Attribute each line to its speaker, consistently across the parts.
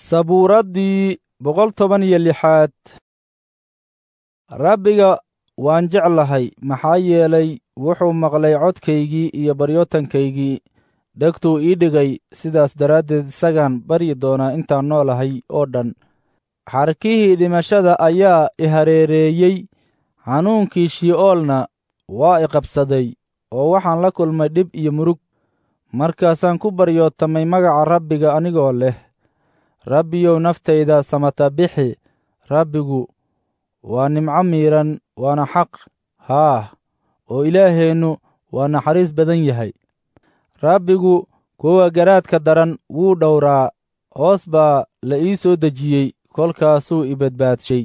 Speaker 1: sabuuraddii boqol toban iyo lixaad rabbiga waan jeclahay maxaa yeelay wuxuu maqlay codkaygii iyo baryootankaygii dhegtuu ii dhigay sidaas daraaddeed isagaan baryi doonaa intaan noolahay oo dhan xarkihii dhimashada ayaa i hareereeyey xanuunkii shi'oolna waa i qabsaday oo waxaan la kulmay dhib iyo murug markaasaan ku baryootamay magaca rabbiga anigoo leh rabbiyow naftayda samata bixi rabbigu waa nimco miidhan waana xaq haah oo ilaaheennu waa naxariis badan yahay rabbigu kuwa garaadka daran wuu dhowraa hoos baa la ii soo dejiyey kolkaasuu i badbaadshay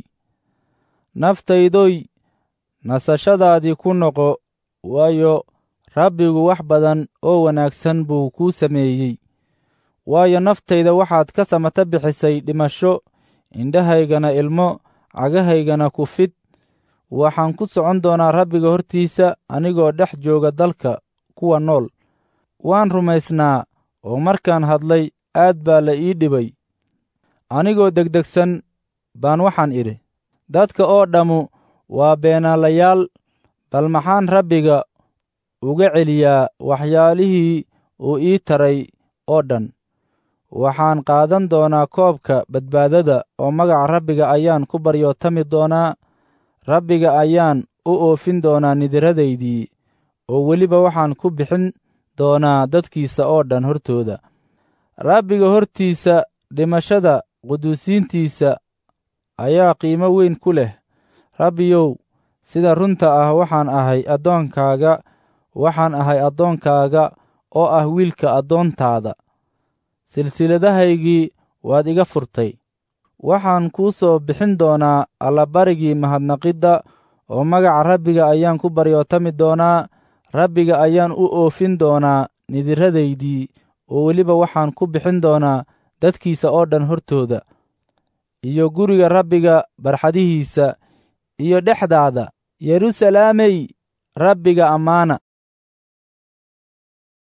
Speaker 1: naftaydoy nasashadaadii ku noqo waayo rabbigu wax badan oo wanaagsan buu kuu sameeyey waayo naftayda waxaad ka samata bixisay dhimasho indhahaygana ilmo cagahaygana ku fid waxaan ku socon doonaa rabbiga hortiisa anigoo dhex jooga dalka kuwa nool waan rumaysnaa oo markaan hadlay aad baa la ii dhibay anigoo degdegsan baan waxaan idhi dadka oo dhammu waa beenaalayaal bal maxaan rabbiga uga celiyaa waxyaalihii uu ii taray oo dhan waxaan qaadan doonaa koobka badbaadada oo magaca rabbiga ayaan ku baryootami doonaa rabbiga ayaan u oofin doonaa nidiradaydii oo weliba waxaan ku bixin doonaa dadkiisa oo dhan hortooda rabbiga hortiisa dhimashada quduusiintiisa ayaa qiimo weyn ku leh rabbiyow sida runta ah waxaan ahay addoonkaaga waxaan ahay addoonkaaga oo ah wiilka addoontaada silsiladahaygii waad iga furtay waxaan kuu soo bixin doonaa allabarigii mahadnaqidda oo magaca rabbiga ayaan ku baryootami doonaa rabbiga ayaan u oofin doonaa nidiradaydii oo weliba waxaan ku bixin doonaa dadkiisa oo dhan hortooda iyo guriga rabbiga barxadihiisa iyo dhexdaada yeruusalaamey rabbiga ammaana